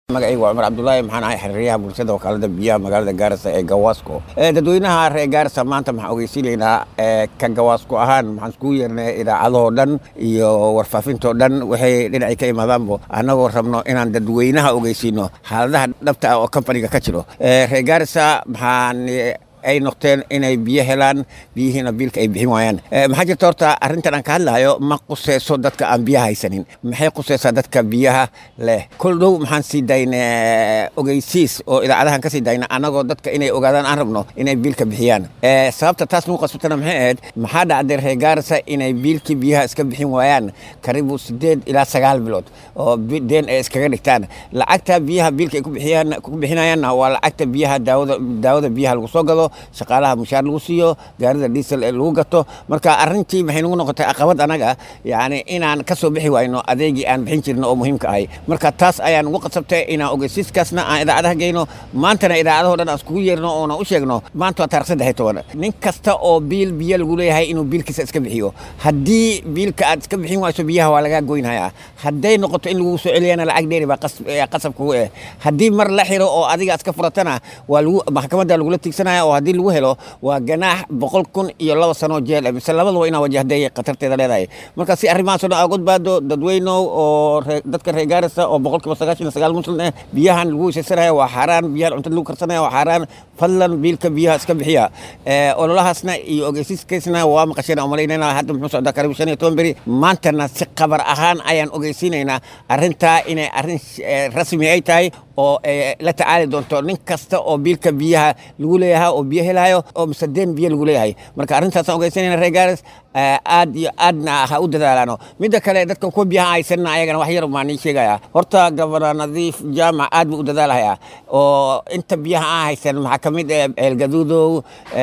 magacayga waa cumar cabdulaahi maxaan ahay xiriiryaha bulshada wakaalada biyaha magaalada gaarisa ee gawaasko dadweynaha reer gaarisa maanta maxaan ogeysiinaynaa ka gawaasko ahaan maxaan iskugu yeernay idaacadahoo dhan iyo warfaafintoo dhan waxay dhinacay ka imaadaanbo annagoo rabno inaan dadweynaha ogeysiino xaaladaha dhabta ah oo kambaniga ka jiro reer gaarisa maxaan ay noqteen inay biyo helaan biyihiina biilka ay bixin waayaan maxaa jirta horta arrintan aan ka hadlahayo ma quseyso dadka aan biyaha haysanin maxay quseysaa dadka biyaha leh kol dhow maxaan sii dayna ogeysiis oo idaacadahan ka sii dayna annagoo dadka inay ogaadaan aan rabno inay biilka bixiyaan sababta taas lagu qasbatana maxay ahayd maxaa dhacday reer gaarisa inay biilkii biyaha iska bixin waayaan karibu sideed ilaa sagaal bilood oo deen ay iskaga dhigtaan lacagta biyaha biilka ay ku bixinayaanna waa lacagta biyaha daawada daawada biyaha lagu soo gado shaqaalaha mushaar lagu siiyo gaarida diesel ee lagu gato marka arrintii maxay nagu noqotay caqabad anaga yani inaan ka soo bixi wayno adeegii aan bixin jirno oo muhiimka ahay marka taas ayaan ugu qasabtay inaan ogeysiiskaasna aan idaacadaha geyno maantana idaacadaho dhan aan iskugu yeerno oona u sheegno maanta waa taarikh saddex iyo toban nin kasta oo biil biyo lagu leeyahay inuu biilkiisa iska bixiyo haddii biilka aad iska bixin wayso biyaha waa lagaa goynhayaa hadday noqoto in lagu soo celiyana lacag dheeri baa qasab kugu eh haddii mar la xiro oo adiga iska furatana waa lagu maxkamadda lagula tiigsanaya oo haddii lagu helo waa ganaax boqol kun iyo laba sano jeel mise labadaba inaa wajahday khatarteeda leedahay marka si arrimahaas oo dhan aad badbaado dadweynow oo dadka reer gaarisa oo boqolkiiba sagaashan iyo sagaal muslim eh biyahan lagu weysaysanaya waa xaaraan biyahan cuntada lagu karsanaya waa xaaraan fadlan biilka biyaha iska bixiya ololahaasna iyo ogeysiiskaysna waa maqasheen umalaynayna hadda muxuu socdaa karibu shan iyo toban beri maantana si qabar ahaan ayaan ogeysiinaynaa arrintaa inay arrin rasmi ay tahay oo la tacaali doonto nin kasta oo biilka biyaha lagu leeyahay oo biyo helayo oo mise deen biyo lagu leeyahay marka arrintaasaan ogeysanayna reer gaaris aad iyo aadna ha u dadaalaano midda kale dadka kuwa biyaha haysanna ayagana wax yar baan ii sheegaya horta gabana nadiif jaamac aad buu u dadaalhayaa oo inta biyaha aan haysan maxaa ka mid ah eelgaduudow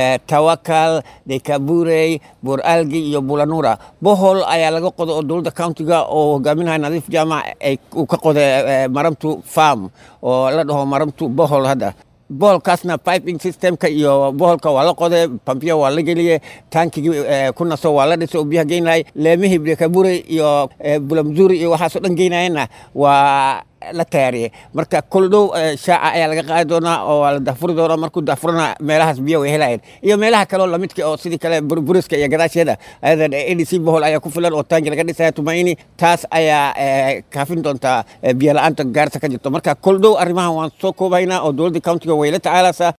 tawakal dekaburey buur algi iyo bulanura bohol ayaa laga qoda oo dowladda countiga oo hogaaminaya nadiif jaamac uu ka qoday maramtu farm oo la dhaho maramtu bohol hadda boholkaasna piping systemka iyo boholka waa la qoday bambiya waa la geliyey tankigii ku naso waa la dhisay oo biyaha geynayay leemihii dekaburey iyo bulamzuri iyo waxaasoo dhan geynayana waa la tayaariyey marka kol dhow shaaca ayaa laga qaadi doonaa oo waa la dahfuri doonaa markuu dahfurana meelahaas biyo way helayeen iyo meelaha kaleo lamidka oo sidii kale buriska iyo gadaasheeda ayadan a d c bohol ayaa ku filan oo taangi laga dhisaya tumaini taas ayaa kaafin doontaa biyo la-aanta gaarisa ka jirto marka kol dhow arrimahan waan soo koobaynaa oo dowladda countiga way la tacaalaysaa